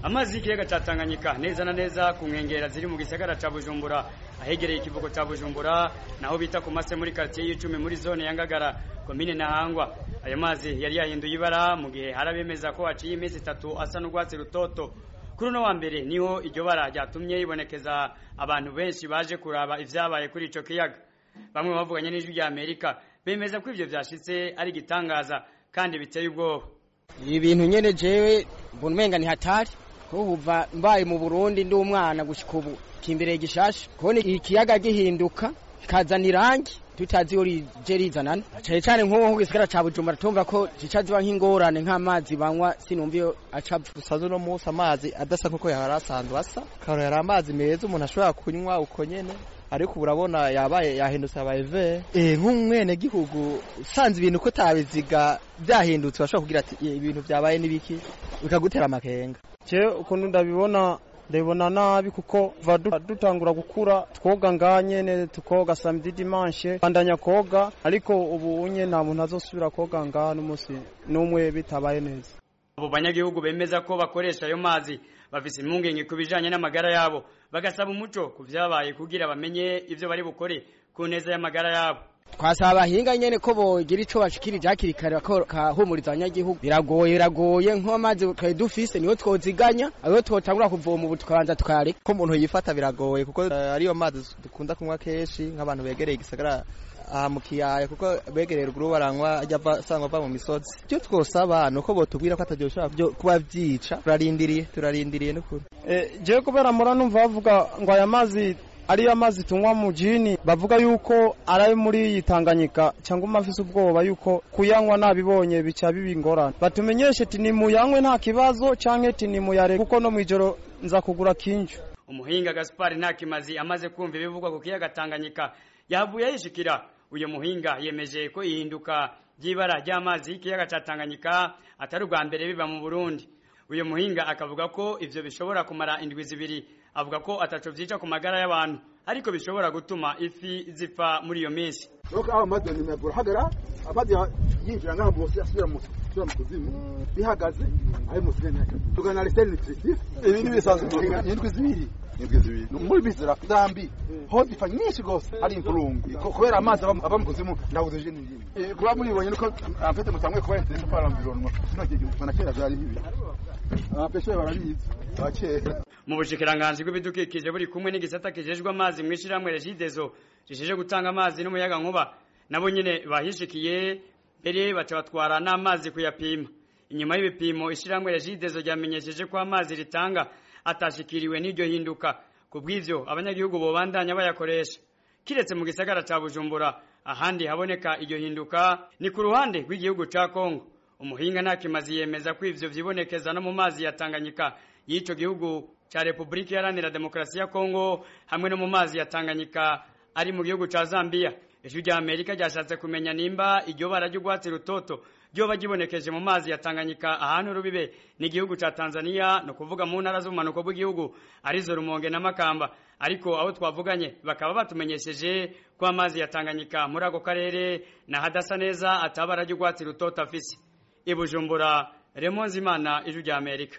amazi y'ikiyaga ca Tanganyika neza na neza ku nkengera ziri mu gisagara ca Bujumbura ahegereye ikivugo ca Bujumbura naho bita ku mase muri quartier y'icumi muri zone ya Ngagara komine Ntahangwa ayo mazi yari yahinduye ibara mu gihe harabemeza ko haciye iminsi itatu asa n'urwatsi rutoto kuri uno wa mbere niho iryo bara ryatumye yibonekeza abantu benshi baje kuraba ivyabaye kuri ico kiyaga bamwe bavuganye n'ijwi rya Amerika bemeza ko ivyo vyashitse ari igitangaza kandi biteye ubwoba ibintu nyene jewe mbona umenga ni hatari kuva mbaye mu Burundi ndi umwana gushika ubu kimbere gishasha kubona ikiyaga gihinduka kazana irangi tutazi yo rije rizanana cyane cyane nk'uwo gisigara ca Bujumbura tumva ko zica ziba nk'ingorane nk'amazi banywa sinumva iyo acapfa dusanzwe no munsi amazi adasa nkuko yari asanzwe asa karora yari amazi meza umuntu ashobora kunywa uko nyene ariko urabona yabaye yahindutse abaye ve eh nk'umwene gihugu usanze ibintu ko tabiziga byahindutse bashobora kugira ati ibintu byabaye nibiki bikagutera amakenga je ukuntu ndabibona ndabibona nabi kuko va dutangura gukura twoga nganyene tukoga samedi dimanche bandanya koga ariko ubu unye nta muntu azosubira koga ngaha n'umunsi n'umwe bitabaye neza abo banyagihugu bemeza ko bakoresha ayo mazi bafise impungenge ku bijanye n'amagara yabo bagasaba umuco ku vyabaye kugira bamenye ivyo bari bukore ku neza y'amagara yabo twasaba abahinga nyene ko bogira ico bashikirije hakiri kare bakahumuriza abanyagihugu biragoye biragoye nk'amazi twari dufise niyo twoziganya ayo twotangura kuvoma ubu tukabanza tukareka ko umuntu yifata biragoye kuko uh, ariyo mazi dukunda kunywa kenshi nk'abantu begereye igisagara aha mu kiyaya kuko begereye ruguru baranywa ajya asanga ava mu misozi icyo twosaba ni uko botubwira ko atagiye ushobora kuba byica turarindiriye turarindiriye n'ukuri jewe kubera mura numva bavuga ngo aya mazi ariyo amazi tunywa mu jini bavuga yuko ari muri iyi Tanganyika cyangwa umafise ubwoba yuko kuyanywa nabibonye bica biba ingorane batumenyeshe ati nimuyanywe nta kibazo canke ati nimuyare kuko no mwijoro nza kugura kinju umuhinga Gaspar Ntakimazi amaze kumva ibivugwa ku kiyaga Tanganyika yavuye yishikira uyu muhinga yemeje ko ihinduka ry'ibara ry'amazi y'ikiyaga ca Tanganyika atari ubwa mbere biba mu Burundi uyu muhinga akavuga ko ivyo bishobora kumara indwi zibiri avuga ko ataco vyica ku magara y'abantu ariko bishobora gutuma ifi zipfa muri iyo minsi nuko aho amazi nimegura hagara amazi yinjira ngaho bose asubira mu asubira mu kuzimu bihagaze ayo musire ntaka tugana lisere nutritif ibi ni bisanzwe indwi zibiri indwi zibiri muri bizira zambi ho zipfa nyinshi gose ari impurungu kubera amazi ava mu kuzimu ndabuze je n'ingine kuba muribonye nuko amfite mutamwe kuba interesse par l'environnement sino gihe na kera byari bibi abapeshe barabizi bakera mu bushikiranganji bw'ibidukikije buri kumwe n'igisata kijejwe amazi mu ishiramwe Regideso gisheje gutanga amazi n'umuyaga nkuba nabo nyene bahishikiye mbere baca batwara n'amazi kuyapima inyuma y'ibipimo ishiramwe Regideso ryamenyesheje ko amazi ritanga atashikiriwe n'iryo hinduka kubw'ivyo abanyagihugu bobandanya bayakoresha kiretse mu gisagara ca Bujumbura ahandi haboneka iryo hinduka ni ku ruhande rw'igihugu ca Kongo umuhinga ntakimazi yemeza ko ivyo vyibonekeza no mu mazi ya Tanganyika y'ico gihugu ca Republika Iharanira Demokarasi ya Kongo hamwe no mu mazi ya Tanganyika ari mu gihugu ca Zambia ijwi rya Amerika ryashatse kumenya nimba iryo bara ry'urwatsi rutoto ryoba gibonekeje mu mazi ya Tanganyika ahantu rubibe n'igihugu ca Tanzania no kuvuga mu ntara z'umanuko bw'igihugu arizo Rumonge na Makamba ariko abo twavuganye bakaba batumenyesheje ko amazi ya Tanganyika muri ako karere na hadasa neza atabara ry'urwatsi rutoto afise ibujumbura Remonzimana ijwi rya Amerika